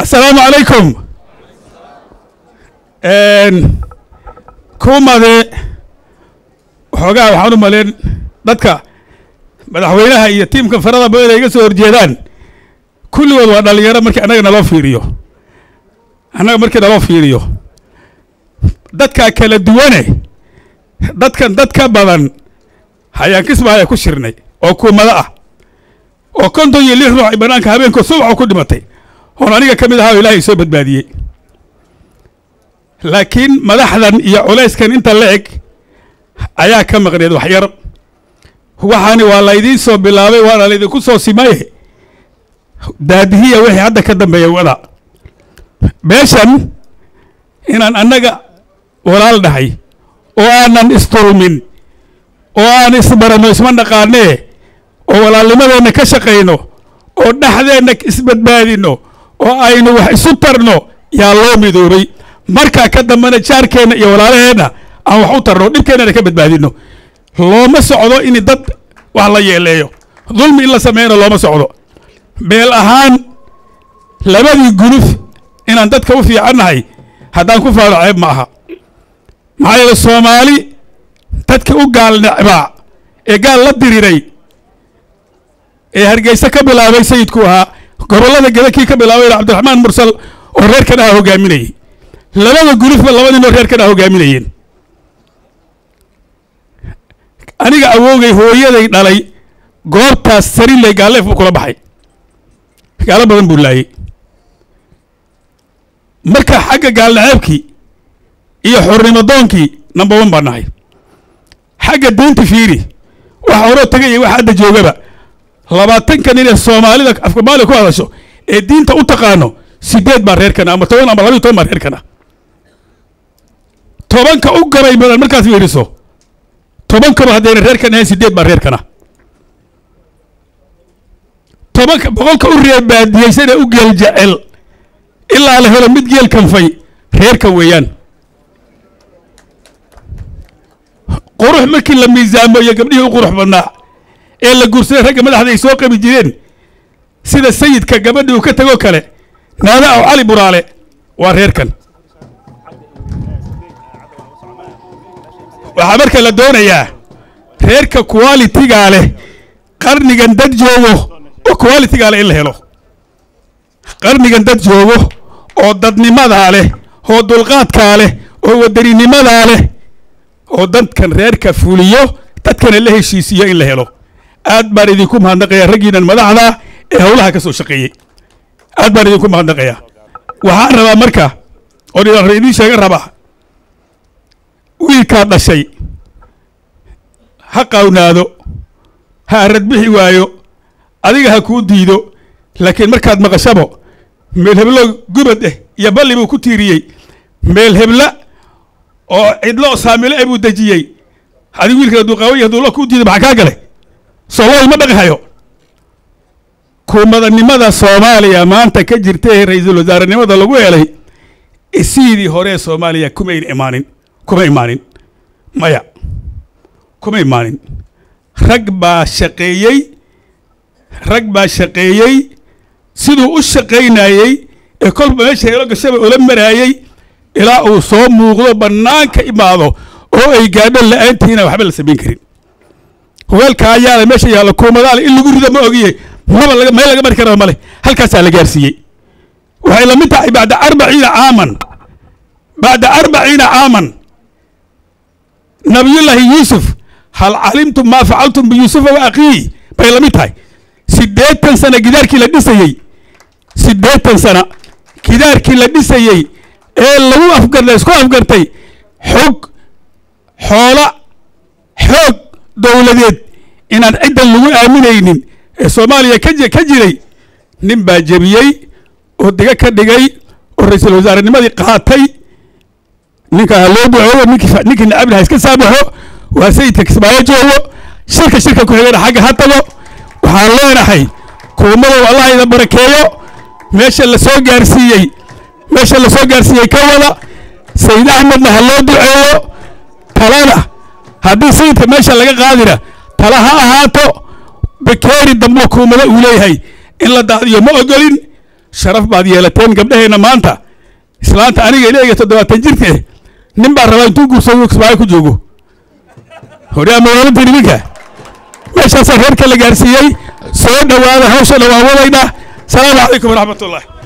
assalaamu calaykum kuumade waxoogaa waxaan u maleen dadka madaxweynaha iyo tiimka farada badan ay iga soo horjeedaan kulligood waa dhalinyaro markii annaga naloo fiiriyo annaga markii naloo fiiriyo dadkaa kala duwane dadkan dad ka badan hayaan kismaayo ku shirnay oo kuumado ah oo konton iyo lix ruux ay bannaanka habeenkoo subaxoo ku dhimatay oon aniga ka mid ahaa oo ilaahay soo badbaadiyey laakiin madaxdan iyo culayskan inta la eg ayaa ka maqneed waxyar waxaani waa laydiin soo bilaabay waana laydinku soo simaye daadihiya wixii hadda ka dambeeya wada meeshan inaan annaga walaal dhahay oo aanan isdulmin oo aan isbaranno isma dhaqaanee oo walaalnimadeenna ka shaqayno oo dhexdeenna isbadbaadinno oo aynu wax isu tarno yaa loo midoobay markaa ka dambena jaarkeenna iyo walaalaheenna aan wax u tarno dhibkeennana ka badbaadinno looma socdo in dad wax la yeeleeyo dulmi in la sameeyana looma socdo beel ahaan labadii guluf inaan dadka u fiicannahay haddaan ku faalo ceeb ma aha maxaa yeele soomaali dadka u gaal necbaa ee gaal la diriray ee hargeysa ka bilaabay sayidku ahaa gobollada geda kii ka bilaabay cabdiraxmaan mursal oo reerkan ah hogaaminayay labada gulufba laba nin oo reerkan ah hogaaminayeen aniga awoogay hooyaday dhalay goobtaas sariley gaaleef buu kula baxay gaalo badan buu laayey marka xagga gaalnaceebkii iyo xornimadoonkii number one baan nahay xagga diinta fiiri waxa horoo tagaya waxa hadda joogaba labaatanka nin ee soomaalida afkamaaliya ku hadasho ee diinta u taqaano sideed baa reerkana ama toban ama labayo toban baa reerkana tobanka u gabay badan markaad fiiriso tobankaba haddayna reerkan ahayn sideed baa reerkana tobanka boqolka u reebaadiyeysana u geel jecel ilaa la helo mid geel kanfay reerkan weeyaan qurux markii la miisaamo iyo gabdhihii u qurux badnaa ee la guursaday ragga madaxda ay soo qabi jireen sida sayidka gabadhii uu ka tegoo kale naada aw cali buraale waa reerkan waxaa marka la doonayaa reerka qualitigaa leh qarnigan dad joogo oo qualitigaa leh in la helo qarnigan dad joogo oo dadnimadaa leh oo dulqaadkaa leh oo wadaninimadaa leh oo dadkan reerka fuliyo dadkana la heshiisiiyo in la helo aad baan idinku mahadnaqayaa raggiinan madaxda ee howlaha ka soo shaqeeyey aad baan idinku mahadnaqayaa waxaan rabaa marka oo dhinaar idiin sheega rabaa wiilkaa dhashay ha qawnaado ha arad bixi waayo adiga ha kuu diido laakiin markaad maqashabo meel heblo gubad eh iyo balli buu ku tiiriyey meel hebla oo cidlo saamilo e buu dejiyey adigu wiilka hadduu qaawan yahay hadduu lo kuu diido maxaa kaa gale soolooy ma dhaqi hayo kuumadanimada soomaaliya maanta ka jirta ee ra-iisul wasaarenimada lagu helay sidii hore ee soomaaliya kumayn imaanin kuma imaanin maya kuma imaanin rag baa shaqeeyey rag baa shaqeeyey siduu u shaqaynayey ee kolba meesha helo gashaba ula maraayey ilaa uu soo muuqdo bannaanka imaado oo ay gaadho la-aantiina waxba la samayn karin weelka ayaala meesha yaalla kuumadaale in lagu rido ma ogiye maba laga meel laga mari kara male halkaasaa la gaarsiiyey waxay la mid tahay bacda arbaciina caaman bacda arbaciina caaman nabiyullaahi yuusuf hal calimtum maa facaltum biyuusufa wa akhiihi bay la mid tahay siddeetan sana gidaarkii la dhisayey siddeetan sana gidaarkii la dhisayey ee lagu afgartay isku afgartay xog xoola xoog dowladeed inaan ciddan lagu aaminaynin ee soomaaliya ka ka jiray nin baa jebiyey oo diga ka dhigay oo ra-iisul wasaarenimadii qaatay ninka ha loo duceeyo ninkii ninkii nacabna ha iska saabaxo waa sayidka kismaayo joogo shirka shirka ku xigana xagga ha tago waxaan leenahay kuumadow allah ida barakeeyo meesha la soo gaarsiiyey meesha la soo gaarsiiyey ka wada sayid axmedna ha loo duceeyo talana haddii sayidka meesha laga qaadina tala ha ahaato bakeeri dambo kuumado uu leeyahay in la daadiyo ma ogolin sharaf baad yeelateen gabdhaheenna maanta islaanta aniga ileega toddobaatan jirke nin baa rabaa intuu guursado kismaayo ku joogo horyaa magaalada niminka meeshaasaa reerka la gaarsiiyey soo dhowaada hawshana waa wadayna salaamu calaykum waraxmat ullah